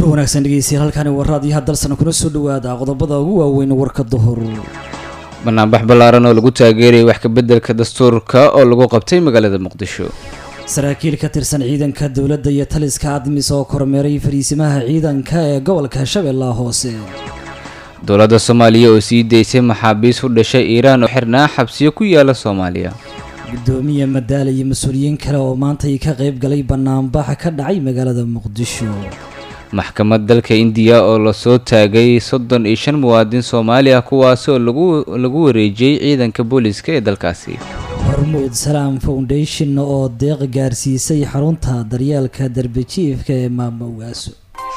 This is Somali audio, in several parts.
wanaagsan dhegeystayaal halkani waa raadiyaha dalsana kuna soo dhawaada qodobada ugu waaweyn warka duhur banaanbax ballaaran oo lagu taageerayay wax kabeddelka dastuurka oo lagu qabtay magaalada muqdisho saraakiil ka tirsan ciidanka dowladda iyo taliska admis oo kormeeray fariisimaha ciidanka ee gobolka shabeellaha hoose dowladda soomaaliya oo sii daysay maxaabiis u dhashay iiraan oo xirnaa xabsiyo ku yaala soomaaliya gudoomiye madaale iyo mas-uuliyiin kale oo maanta ay ka qayb galay banaanbax ka dhacay magaalada muqdisho maxkamad dalka indiya oo lasoo taagay soddon iyo shan muwaadin soomaali ah kuwaas oo lagu lagu wareejiyey ciidanka booliska ee dalkaasi hormuud salaam foundation oo deeq gaarsiisay xarunta daryeelka darbejiifka ee maamowgaaso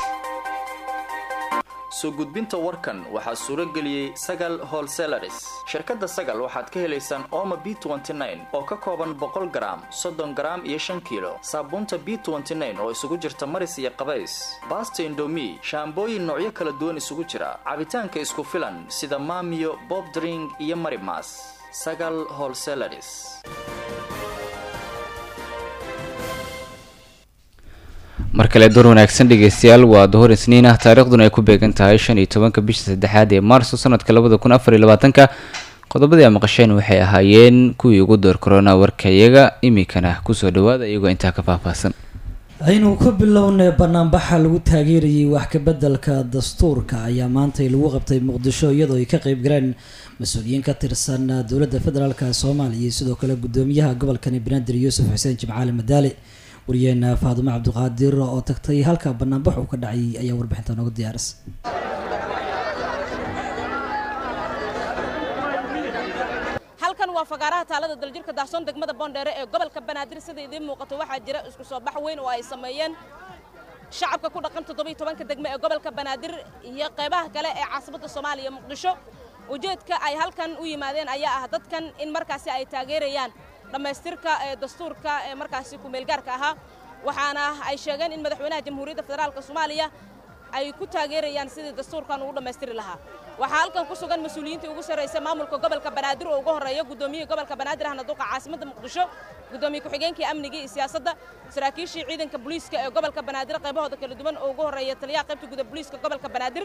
soo gudbinta warkan waxaa suuro geliyey sagal holselaris shirkadda sagal waxaad ka helaysaan ooma b oo ka kooban boqol garaam soddon garaam iyo shan kiilo saabuunta b oo isugu jirta maris iyo qabays baasta indomi shaambooyin noocyo kala duwan isugu jira cabitaanka isku filan sida maamiyo bob dring iyo marimas sagal holselaris mar kale door wanaagsan dhegeystayaal waa duhur isniin ah taariikhduna ay ku beegan tahay shan iyo tobanka bisha saddexaad ee maarso sanadka labada kun afar iyo labaatanka qodobadii a maqasheen waxay ahaayeen kuwii ugu door korona warkayaga iminkana kusoo dhawaada iyagoo intaa ka faahfaahsan aynu ku bilownay banaanbaxa lagu taageerayay wax kabeddelka dastuurka ayaa maantay lagu qabtay muqdisho iyadoo ay ka qeyb galeen mas-uuliyiin ka tirsan dowladda federaalk soomaaliya iyo sidoo kale gudoomiyaha gobolkani banaadir yuusuf xuseen jimcaali madaale wariyeena faadumo cabdiqaadir oo tagtay halka banaanbax uu ka dhacay ayaa warbixinta nooga diyaarisay halkan waa fagaaraha taalada daljirka daahsoon degmada boondheere ee gobolka banaadir sida idiin muuqato waxaa jira isku soo bax weyn oo ay sameeyeen shacabka ku dhaqan toddobiyo tobanka degme ee gobolka banaadir iyo qaybaha kale ee caasimadda soomaaliya muqdisho ujeedka ay halkan u yimaadeen ayaa ah dadkan in markaasi ay taageerayaan dhammaystirka ee dastuurka ee markaasi kumeelgaarka ahaa waxaana ay sheegeen in madaxweynaha jamhuuriyadda federaalka soomaaliya ay ku taageerayaan sidii dastuurkan ugu dhammaystiri lahaa waxaa halkan ku sugan mas-uuliyiintii ugu sarraysa maamulka gobolka banaadir oo ugu horreeya gudoomiyihii gobolka banaadir ahna duqa caasimadda muqdisho gudoomiye ku-xigeenkii amnigii iyo siyaasadda saraakiishii ciidanka booliiska ee gobolka banaadir qaybahooda kala duwan oo ugu horreeya taliyaha qaybta guda booliiska gobolka banaadir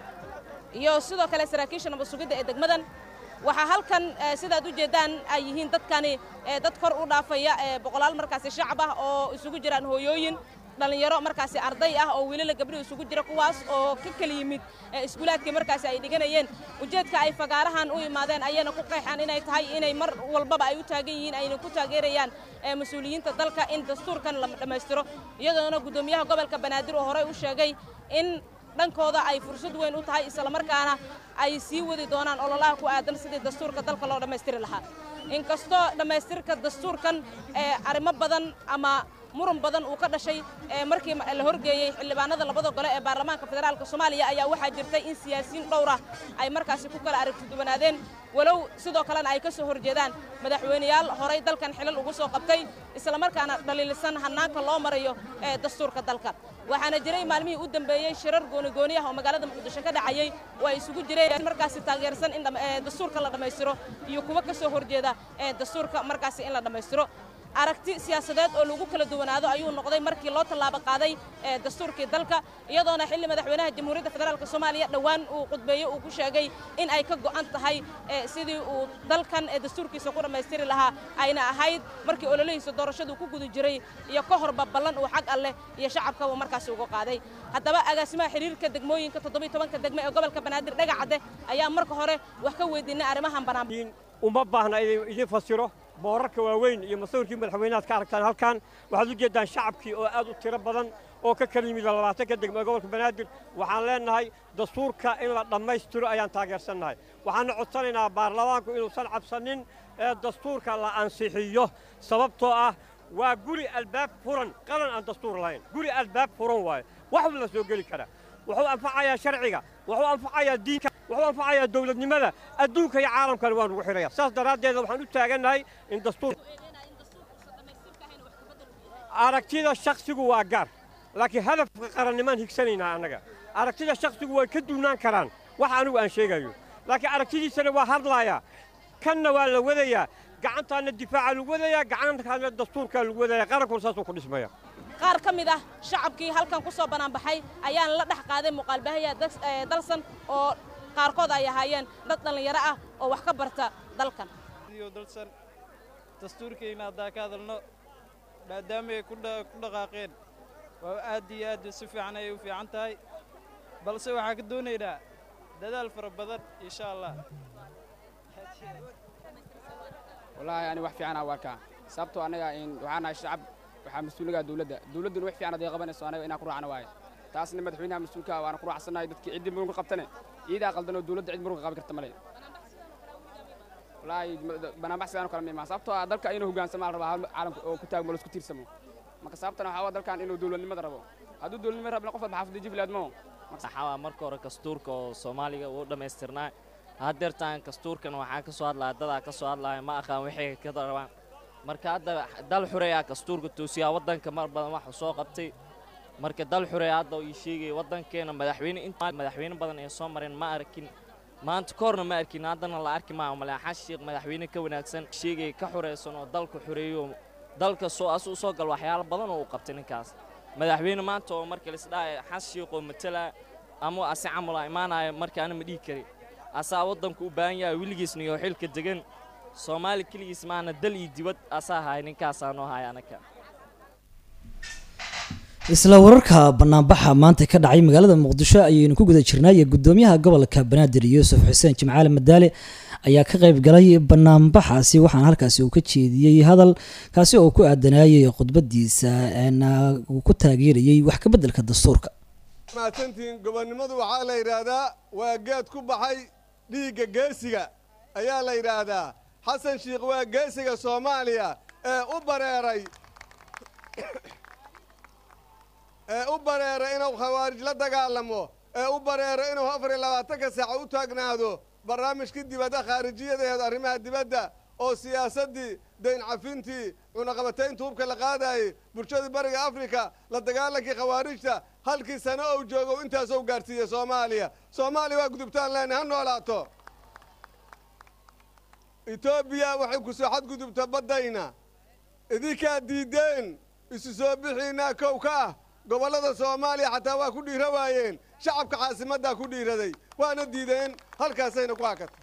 iyo sidoo kale saraakiisha nabad sugidda ee degmadan waxaa halkan sidaad u jeeddaan ay yihiin dadkani dad kor u dhaafaya boqolaal markaasi shacab ah oo isugu jiraan hooyooyin dhallinyaro markaasi arday ah oo wiilala gabdho isugu jira kuwaas oo ka kala yimid iskuulaadkii markaasi ay dhiganayeen ujeedka ay fagaarahan u imaadeen ayayna ku qeexaan inay tahay inay mar walbaba ay u taagan yihiin ayna ku taageerayaan mas-uuliyiinta dalka in dastuurkan la dhammaystiro iyadoona guddoomiyaha gobolka banaadir oo horey u sheegay in dhankooda ay fursad weyn u tahay islamarkaana ay sii wadi doonaan ololaha ku aadan sidii dastuurka dalka loo dhammaystiri lahaa inkastoo dhammaystirka dastuurkan arrimo badan ama muran badan uu ka dhashay markii la horgeeyey xildhibaanada labada gole ee baarlamaanka federaalka soomaaliya ayaa waxaa jirtay in siyaasiyiin dhowrah ay markaasi ku kala aragtiduwanaadeen walow sidoo kalena ay ka soo horjeedaan madaxweyneyaal horay dalkan xilal ugu soo qabtay islamarkaana dhaliilisan hannaanka loo marayo ee dastuurka dalka waxaana jiray maalmihii u dambeeyey shirar goonigooni ah oo magaalada muqdisho ka dhacayey oo ay isugu jireen markaasi taageersan in dastuurka la dhammaystiro iyo kuwa ka soo horjeeda ee dastuurka markaasi in la dhammaystiro aragti siyaasadeed oo lagu kala duwanaado ayuu noqday markii loo tallaabo qaaday dastuurkii dalka iyadoona xilli madaxweynaha jamhuuriyadda federaalk soomaaliya dhowaan uu qudbeeye uu ku sheegay in ay ka go'an tahay sidii uu dalkan dastuurkiisa ku dhammaystiri lahaa ayna ahayd markii ololihiisa doorashadu ku guda jiray iyo ka horba ballan uu xag alleh iyo shacabkaba markaasi uga qaaday haddaba agaasimaha xiriirka degmooyinka toddobiyo tobanka degme ee gobolka banaadir dhagacadde ayaa marka hore wax ka weydiinay arrimahan bannaan uma baahna idin fasiro boorarka waaweyn iyo masawirkii madaxweynaad ka aragtaan halkan waxaad u jeeddaan shacabkii oo aad u tiro badan oo ka kala yimid labaatanka degme ee gobolka banaadir waxaan leennahay dastuurka in la dhammaystiro ayaan taageersannahay waxaanna codsanaynaa baarlamaanku inuusan cabsanin ee dastuurka la ansixiyo sababtoo ah waa guri albaab furan qalan aan dastuur lahayn guri albaab furan waaye waxba la soo geli karaa wuxuu anfacayaa sharciga wuxuu anfacayaa diinka wuxuu anfacayaa dawladnimada adduunka iyo caalamkana waan ugu xidhaya saas daraaddeed waxaan u taagannahay in dastuur aragtida shakhsigu waa gaar laakiin hadafka qarannimaan higsanaynaa annaga aragtida shakhsigu way ka duunaan karaan wax anigu aan sheegayo laakiin aragtidiisana waa hadlaayaa kanna waa la wadayaa gacantaana difaaca lagu wadayaa gacantaana dastuurkaa lagu wadayaa qarankuna saasuu ku dhismaya qaar ka mid ah shacabkii halkan ku soo banaanbaxay ayaan la dhex qaaday muuqaalbahaya dalsan oo qaarkood ay ahaayeen dad dhallinyaro ah oo wax ka barta dalkan dalsan dastuurkayna haddaa ka hadalno maadaama ay ku dhaqaaqeen waa aad iyo aad si fiican ayay u fiican tahay balse waxaa ka doonaynaa dadaal fara badan insha allah wallaahi ani wax fiican aa arkaa sababtoo annaga waxaa nahay shacab waxaa mas-uuligaa dowladda dowladduna wax fiican hadday qabanayso anaga inaan ku raacno waaye taasna madaxweynaha mas-uulka waana ku raacsannahay dadkii ciddii murunka qabtane iidaa qaldan oo dowladda cid murunka qaban karta male wallaahi banaanbax sidaan kala miimaa sababtoo ah dalka inuu hoggaansama la rabaa hal caalamka oo ku taagmo laisku tiirsamo marka sababtana waxaa waa dalkan inuu dowladnimada rabo hadduu dowladnimada rabna qof walba xaafadda jiflaad moo waxaa marka hore dastuurka oo soomaaliga uu dhammaystirnaa haddeertaan dastuurkan waxaa ka soo hadlaya dadaa ka soo hadlaya ma aqaan waxay ka rabaan marka hadda dal xureeyaa dastuurka toosiyaa waddanka mar badan waxa soo qabtay marka dal xureeya hadda ii sheegaya waddankeena madaxweyne inta madaxweyne badan ee soo mareen ma arkin maanta koorna ma arkin haddana la arki maayo male xashiiq madaxweyne ka wanaagsan sheegaya ka xureysan oo dalka xureeyo dalka soo as u soo gal waxyaalo badan oo u qabtay ninkaas madaxweyne maanta oo marka laisdhahay xashiiq oo matala ama ase camula imaanaya marka ana ma dhihi kari asaa waddanku u baahan yahay weligiisna iyo xilka degan soomaali keligiis maana dal iyo dibad asaa haya ninkaasaa noo haya anaka isla wararka banaanbaxa maanta ka dhacay magaalada muqdisho ayaynu ku guda jirnay gudoomiyaha gobolka banaadir yuusuf xuseen jimcaale madaale ayaa ka qayb galay banaanbaxaasi waxaana halkaasi uu ka jeediyey hadal kaasi oo ku aadanayay khudbadiisa uu ku taageerayay wax ka beddelka dastuurka mahadsantihiin gobonnimadu waxaa la yidhaahdaa waa geed ku baxay dhiigga geesiga ayaa la yidhaahdaa xasan shiikh waa geesiga soomaaliya ee u bareeray ee u bareeray inuu khawaarij la dagaalamo ee u bareero inuu afar iyo labaatanka saaca u taagnaado barnaamijkii dibadda khaarijiyadeed arrimaha dibadda oo siyaasaddii dayn cafintii cunaqabataynta hubka la qaadayey bulshadii bariga afrika la dagaalankii khawaarijta halkii sano ou joogo intaasou gaadhsiiyey soomaaliya soomaaliya waa gudubtaan leenay ha noolaato etoobiya waxay ku soo xadgudubta baddayna idinkaa diiddeen isu soo bixiinaa kow ka ah gobollada soomaaliya xataa waa ku dhiiro waayeen shacabka caasimaddaa ku dhiiraday waana diideen halkaasayna ku hakatay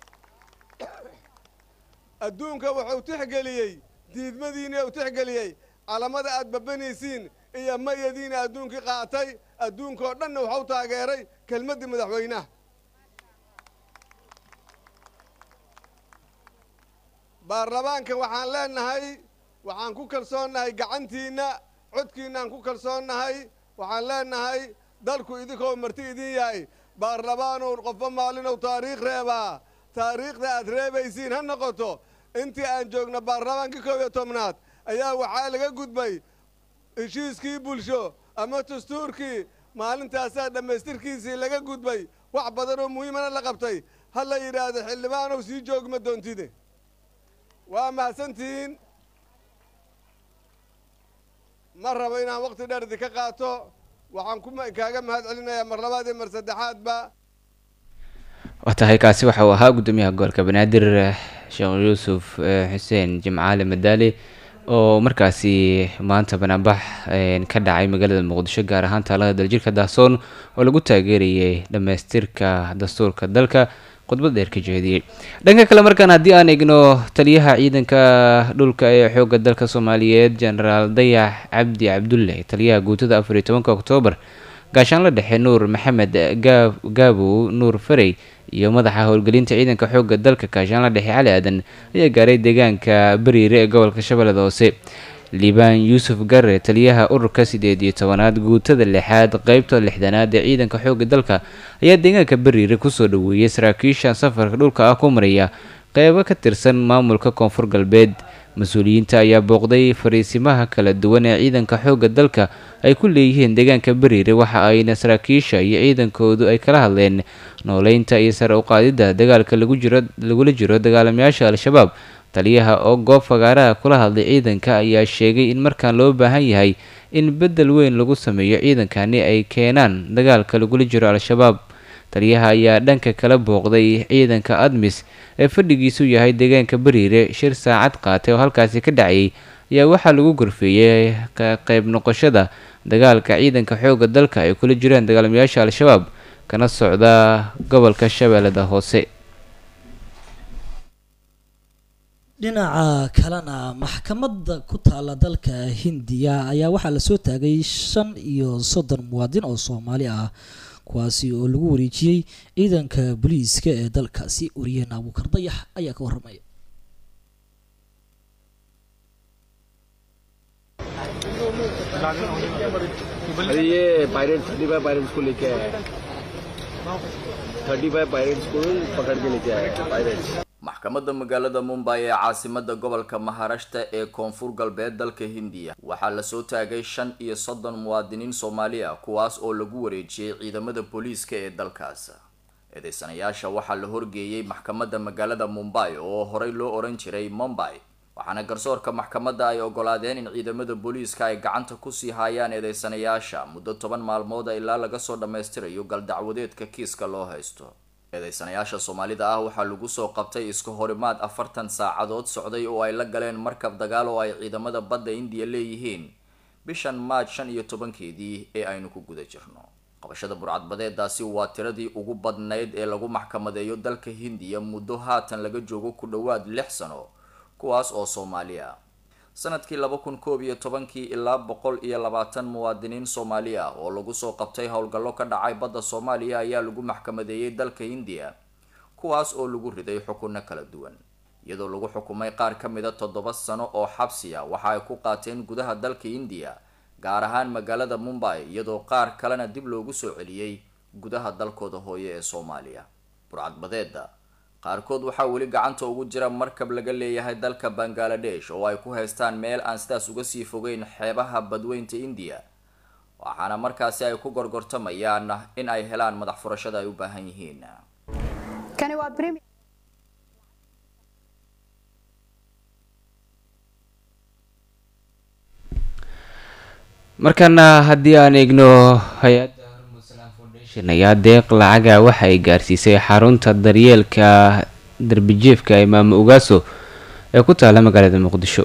adduunka wuxuu tixgeliyey diidmadiina uu tixgeliyey calamada aad babanaysiin iyo mayadiina adduunkii qaatay adduunkaoo dhanna waxau taageeray kelmaddii madaxweynaha baarlamaanka waxaan leenahay waxaan ku kalsoonnahay gacantiinna codkiinnaan ku kalsoonnahay waxaan leenahay dalku idinkoo marti idin yahay baarlamaanow qofba maalinow taariikh reebaa taariikhda aad reebaysiin ha noqoto intii aan joogno baarlamaankii koob iyo tobnaad ayaa waxaa laga gudbay heshiiskii bulsho ama dastuurkii maalintaasaa dhammaystirkiisii laga gudbay wax badanoo muhiimana la qabtay ha la yidhaahdo xildhibaanow sii joogma doontide waa mahadsantihiin ma rabo inaan waqti dheer idinka qaato waxaan ku kaaga mahad celinayaa mar labaad iyo mar saddexaadba waa tahay kaasi waxa uu ahaa guddoomiyaha gobolka banaadir sheekh yuusuf xuseen jimcaale madaale oo markaasi maanta banaanbax ka dhacay magaalada muqdisho gaar ahaan taalada daljirka dahsoon oo lagu taageerayay dhammaystirka dastuurka dalka khudbad dheer ka jeediyey dhanka kale markaan haddii aan eegno taliyaha ciidanka dhulka ee xoogga dalka soomaaliyeed genaraal dayax cabdi cabdulle taliyaha guutada afar iyo tobanka oktoobar gaashaanla dhexe nuur maxamed gaabow nuur farey iyo madaxa howlgelinta ciidanka xoogga dalka gaashaanla dhexe cali aadan ayaa gaaray deegaanka bariire ee gobolka shabeellada hoose liibaan yuusuf garre taliyaha ururka sideed iyo tobanaad guutada lixaad qeybta lixdanaad ee ciidanka xoogga dalka ayaa deegaanka bariire kusoo dhaweeyey saraakiisha safarka dhulka ah ku maraya qeybo ka tirsan maamulka koonfur galbeed mas-uuliyiinta ayaa booqday fariisimaha kala duwan ee ciidanka xoogga dalka ay ku leeyihiin deegaanka bariire waxa ayna saraakiisha iyo ciidankoodu ay kala hadleen nooleynta iyo sare uqaadidda dagaalka lagu jiro lagula jiro dagaalamayaasha al-shabaab taliyaha oo goob fagaaraha kula hadlay ciidanka ayaa sheegay in markaan loo baahan yahay in beddel weyn lagu sameeyo ciidankani ay keenaan dagaalka lagula jiro al-shabaab taliyaha ayaa dhanka kala booqday ciidanka admis ee fadhigiisu yahay deegaanka bariire shir saacad qaatay oo halkaasi ka dhacayay ayaa waxaa lagu gorfeeyey ka qayb noqoshada dagaalka ciidanka xoogga dalka ay kula jiraan dagaalamayaasha al-shabaab kana socda gobolka shabeellada hoose dhinaca kalena maxkamadda ku taala dalka hindiya ayaa waxaa lasoo taagay shan iyo soddon muwaadin oo soomaali ah kuwaasi oo lagu wareejiyey ciidanka booliiska ee dalkaasi wariyaheen abuukar dayax ayaa ka warramaya अरे ये pirate thirty five pirates को लेके आया है thirty five pirates को पकड़ के लेके आया है pirates maxkamadda magaalada mumbay ee caasimada gobolka maharashta ee koonfur galbeed dalka hindiya waxaa lasoo taagay shan iyo soddon muwaadiniin soomaali ah kuwaas oo lagu wareejiyey ciidamada booliiska ee dalkaas eedeysanayaasha waxaa la horgeeyey maxkamadda magaalada mumbay oo horey loo oran jiray mumbay waxaana garsoorka maxkamadda ay ogolaadeen in ciidamada booliiska ay gacanta kusii haayaan eedeysanayaasha muddo toban maalmooda ilaa laga soo dhammaystirayo galdacwadeedka kiiska loo haysto eedeysanayaasha soomaalida ah waxaa lagu soo qabtay iska horimaad afartan saacadood socday oo ay la galeen markab dagaal oo ay ciidamada badda indiya leeyihiin bishan maaj shan iyo tobankeedii ee aynu ku guda jirno qabashada burcadbadeedaasi waa tiradii ugu badnayd ee lagu maxkamadeeyo dalka hindiya muddo haatan laga joogo ku dhowaad lix sano kuwaas oo soomaali ah sanadkii laba kun koob iyo tobankii ilaa boqol iyo labaatan muwaadiniin soomaali ah oo lagu soo qabtay howlgallo ka dhacay badda soomaaliya ayaa lagu maxkamadeeyey dalka hindiya kuwaas oo lagu riday xukunno kala duwan iyadoo lagu xukumay qaar ka mida toddoba sano oo xabsiya waxa ay ku qaateen gudaha dalka hindiya gaar ahaan magaalada mumbay iyadoo qaar kalena dib loogu soo celiyey gudaha dalkooda hooye ee soomaaliya burcadbadeeda qaarkood waxaa weli gacanta ugu jira markab laga leeyahay dalka bangaladesh oo ay ku haystaan meel aan sidaas uga sii fogeyn xeebaha badweynta indiya waxaana markaasi ay ku gorgortamayaan in ay helaan madax furashada ay u baahan yihiin markaana haddii aan eegno hay-adda hormusalam foundation ayaa deeq lacaga waxa ay gaarsiisay xarunta daryeelka darbijiefka ee maamo ugaaso ee ku taala magaalada muqdisho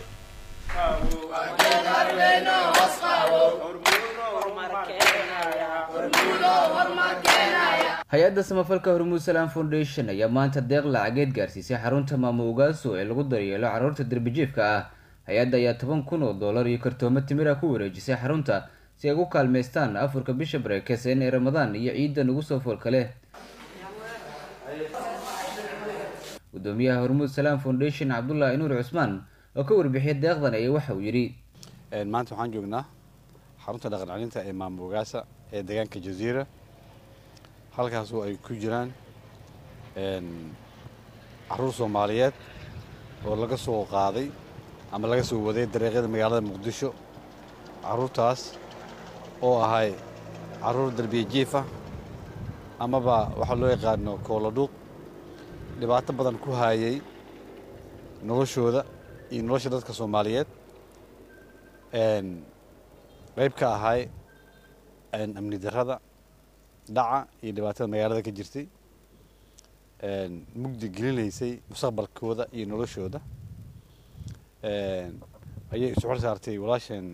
hay-adda samafalka hormuud salam foundation ayaa maanta deeq lacageed gaarsiisay xarunta maamo ugaaso ee lagu daryeelo caruurta darbijiefka ah hay-adda ayaa toban kun oo dollar iyo kartoomo timir ah ku wareejisay xarunta si ay ugu kaalmeystaan afurka bisha bareekeysan ee ramadaan iyo ciidda nagu soo foolkale gudoomiyaha hormuud salam foundation cabdullaahi nuur cusmaan oo ka warbixiyay deeqdan ayaa waxa uu yidhi maanta waxaan joognaa xarunta dhaqan celinta ee maamo ugaasa ee deegaanka jaziira halkaasoo ay ku jiraan caruur soomaaliyeed oo laga soo qaaday ama laga soo waday dariiqyada magaalada muqdisho caruurtaas oo ahay caruur darbiya jiif ah amaba waxaa loo yaqaano kooladhuuq dhibaato badan ku haayay noloshooda iyo nolosha dadka soomaaliyeed qayb ka ahay amni darrada dhaca iyo dhibaatada magaalada ka jirtay mugdi gelinaysay mustaqbalkooda iyo noloshooda ayay isu xor saartay walaasheen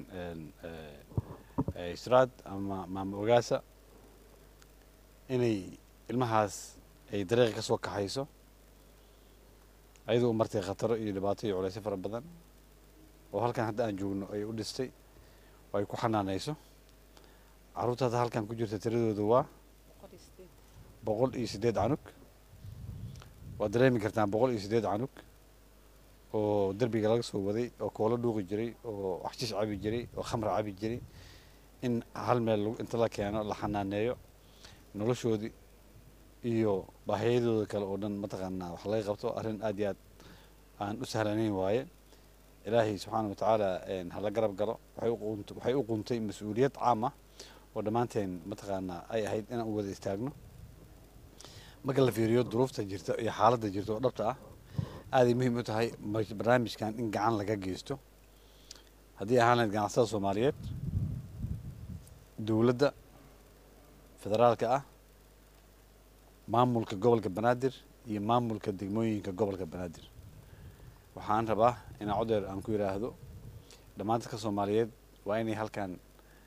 israad ama maamo ogaasa inay ilmahaas ay dariiqa ka soo kaxayso ayadoo u martay khataro iyo dhibaato iyo culaysyo fara badan oo halkan hadda aan joogno ay u dhistay oo ay ku xanaanayso carruurta hadda halkan ku jirta tiradooda waa boqol iyo siddeed canug waad dareemi kartaan boqol iyo siddeed canug oo derbiga laga soo waday oo koolo dhuuqi jiray oo waxshish cabi jiray oo khamra cabi jiray in hal meel inta la keeno la xanaaneeyo noloshoodii iyo baahiyadooda kale oo dhan mataqaanaa wax laga qabto arrin aad iyo aad aan u sahlanayn waaye ilaahay subxaana wa tacaala hala garab galo waxay u quntay mas-uuliyad caam ah oo dhammaanteen mataqaanaa ay ahayd inaan u wada istaagno marka la fiiriyo duruufta jirta iyo xaaladda jirta oo dhabta ah aaday muhiim u tahay barnaamijkan in gacan laga geysto haddii ahaan lahayd ganacsada soomaaliyeed dowladda federaalka ah maamulka gobolka banaadir iyo maamulka degmooyinka gobolka banaadir waxaan rabaa inaan codeer aan ku yidhaahdo dhammaan dadka soomaaliyeed waa inay halkan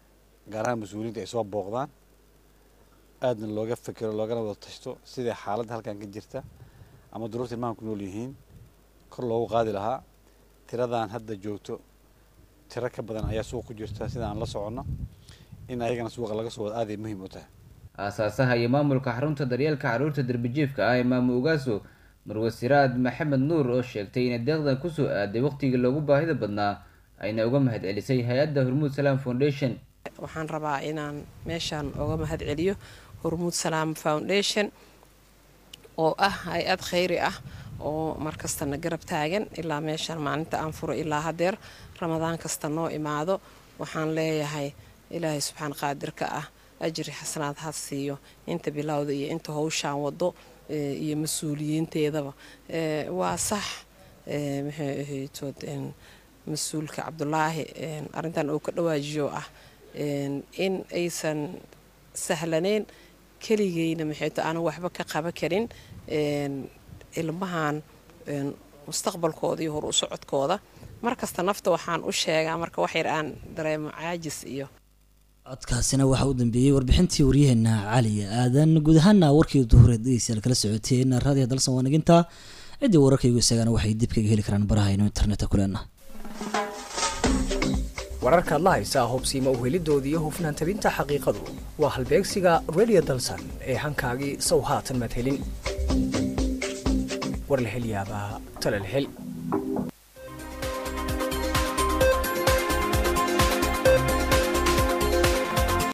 gaar ahaan mas-uuliyiinta ay soo booqdaan aadna looga fekero loogana wada tashto sidai xaaladda halkan ka jirta ama duruurta ilmahan ku nool yihiin kor loogu qaadi lahaa tiradan hadda joogto tiro ka badan ayaa suuq ku jirta sida aan la soconno in ayagana suuqa laga soo wada aaday muhiim u tahay aasaasaha iyo maamulka xarunta daryeelka carruurta derbijiifka ah ee maamo ugaaso marwasiraad maxamed nuur oo sheegtay inay deeqdan kusoo aaday waqtigii loogu baahida badnaa ayna uga mahad celisay hay-adda hormuud salaam foundation waxaan rabaa inaan meeshaan uga mahad celiyo hormuud salaam foundation oo ah hay-ad khayri ah oo markastana garab taagan ilaa meeshaan maalinta aan furo ilaa hadeer ramadaan kasta noo imaado waxaan leeyahay ilaahay subxaan qaadirka ah ajri xasanaad ha siiyo inta bilowda iyo inta howshaan wado iyo mas-uuliyiinteedaba waa sax maxay ahaytood mas-uulka cabdulaahi arrintan uu ka dhawaajiyo ah in aysan sahlaneyn keligeyna maxayto aanan waxba ka qaba karin ilmahan mustaqbalkooda iyo hor u socodkooda markasta nafta waxaan u sheegaa marka wax yar aan dareemo caajis iyo codkaasina waxaa u dambeeyey warbixintii waryaheena cali aadan guud ahaana warkii duhureed dhegeystayaal kala socoteen raadiyo dalsan waanaginta ciddii wararkaygu isagana waxay dib kaga heli karaan barahaynu internetka kuleenah wararkaad la haysaa hubsiima uhelidooda iyo hufnaan tabinta xaqiiqadu waa halbeegsiga radio dalsan ee hankaagii sow haatan madhelin war la hel yaabaa tala la hel